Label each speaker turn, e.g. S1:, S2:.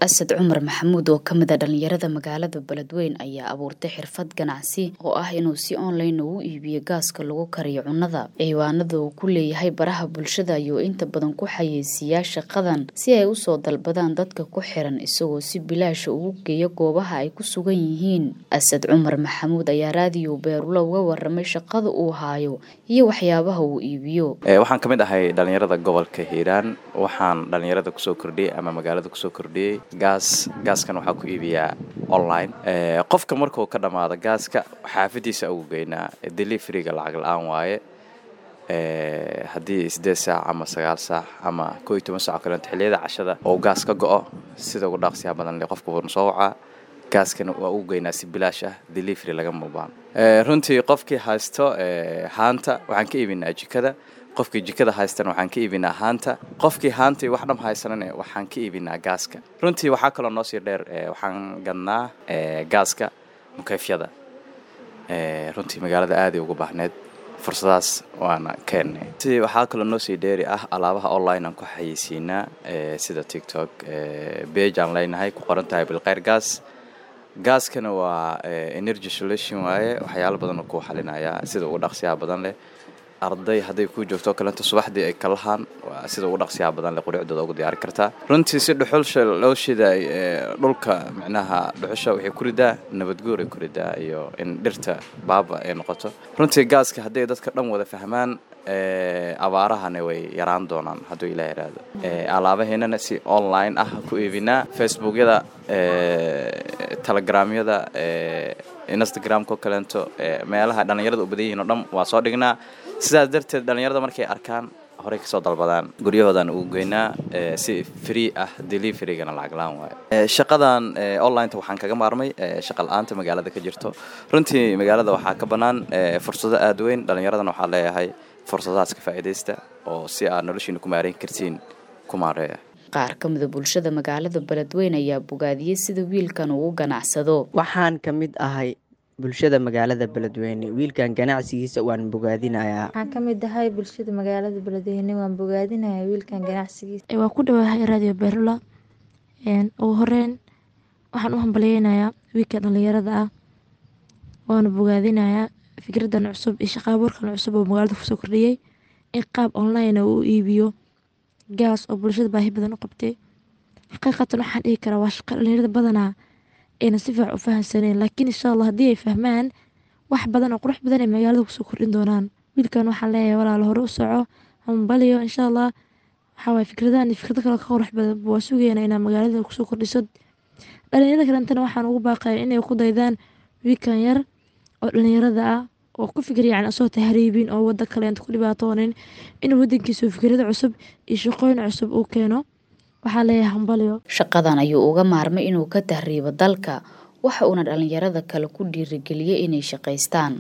S1: asad cumar maxamuud oo kamid a dhalinyarada magaalada beledweyn ayaa abuurtay xirfad ganacsi oo ah inuu si online ugu iibiyo gaaska lagu kariyo cunada ciwaanada uu ku leeyahay baraha bulshada ayuu inta badan ku xayeysiiyaa shaqadan si ay usoo dalbadaan dadka ku xiran isagoo si bilaasha ugu geeya goobaha ay ku sugan yihiin asad cumar maxamuud ayaa raadiyo beerulo uga waramay shaqada uu haayo iyo waxyaabaha uu iibiyo
S2: waxaan ka mid ahay dhalinyarada gobolka hiiraan waxaan dhalinyarada kusoo kordhiyey ama magaalada kusoo kordhiyey gaas gaaskan waxaa ku iibiyaa online qofka markuu ka dhammaado gaaska xaafadiisa ugu geynaa deliveriga lacag la-aan waaye haddii sideed saac ama sagaal saac ama koo iyo toban saac o kaleeto xilliyada cashada oo gaas ka go-o sida ugu dhaaqsiyaa badan le qofka wuuna soo wacaa gaaskana waa ugu geynaa si bilaash ah delivery laga mubaan runtii qofkii haysto haanta waxaan ka iibinaa jikada qofkii jikada haystana waxaan ka iibinaa haanta qofkii haantai wax dham haysanana waxaan ka iibinaa gaaska runtii waxaa kaloo noo sii dheer waxaan gadnaa gaaska mukeyfyada runtii magaalada aaday ugu baahneed fursadaas waana keennay si waxaa kaloo noo sii dheeri ah alaabaha online aan ku xayeysiinaa sida tiktok bage aan leynahay ku qoran tahay bilkeyr gaas gaaskana waa energy solution waaye waxyaalo badan oo kuu xalinaya sida ugu dhaqsiyaha badan leh arday hadday kuu joogto kalenta subaxdii ay ka lahaan sida ugu dhaqsiyaha badan leh qurucdooda ugu diyaari kartaa runtii si dhuxulsha loo shiday dhulka micnaha dhuxusha waxay ku ridaa nabadguur ay ku ridaa iyo in dhirta baaba ay noqoto runtii gaaska hadday dadka dhan wada fahmaan abaarahana way yaraan doonaan hadduu ilaah iraahdo alaabaheennana si online ah ku iibinaa facebookyada telegramyada instagramko kaleento meelaha dhallinyarada u badan yihiin oo dhan waa soo dhignaa sidaas darteed dhallinyarada markay arkaan horey kasoo dalbadaan guryahoodan ugu geynaa si free ah deliverygana lacag la-aan waayo shaqadan onlineta waxaan kaga maarmay shaqa la-aanta magaalada ka jirto runtii magaalada waxaa ka bannaan fursado aada weyn dhallinyaradana waxaa leeyahay fursadahaas ka faa'iidaysta oo si aad noloshiina ku maareyn kartiin ku maareeya
S1: qaar ka mida bulshada magaalada beledweyn ayaa bogaadiyey sida wiilkan uu u ganacsado
S3: waxaan ka mid ahay bulshada magaalada beledweyne wiilkan ganacsigiisa waan bogaadinayaa
S4: waxaan ka mid ahay bulshada magaalada beledweyne waan bogaadinayaa wiilkan ganacsigiisa
S5: waa ku dhawahay radio beerula ugu horeyn waxaan u hambalyeynayaa wiilkan dhalinyarada ah waana bogaadinayaa fikradan cusub iyo shaqaabuurkan cusub oo magaalada kusoo kordhiyey in qaab online uu iibiyo gaas oo bulshada baahi badan u qabtay xaqiiqatan waxaan dhihi karaa waa shaqa dhalinyarada badanaa ayna si fiican u fahamsaneen laakiin insha allah haddii ay fahmaan wax badan oo qurux badan ay magaalada kusoo kordhin doonaan wiilkan waxaan leeyahay walaalo hore u soco hambaliyo insha allah waxaa waye fikradahan iyo fikrado kale ka qurux badan waa sugeynaa inaa magaalada kusoo kordhiso dhalinyarada kalentana waxaan ugu baaqaya inay ku daydaan wiilkan yar oo dhalinyarada ah oo ku fikir yani asoo tahriibin oo wada kaleenta ku dhibaatoonin inuu wadankiisa fikrado cusub iyo shaqooyin cusub uu keeno waxaa leeyahay hambalyo
S1: shaqadan ayuu uga maarmay inuu ka tahriibo dalka waxa uuna dhalinyarada kale ku dhiirigeliyey inay shaqaystaan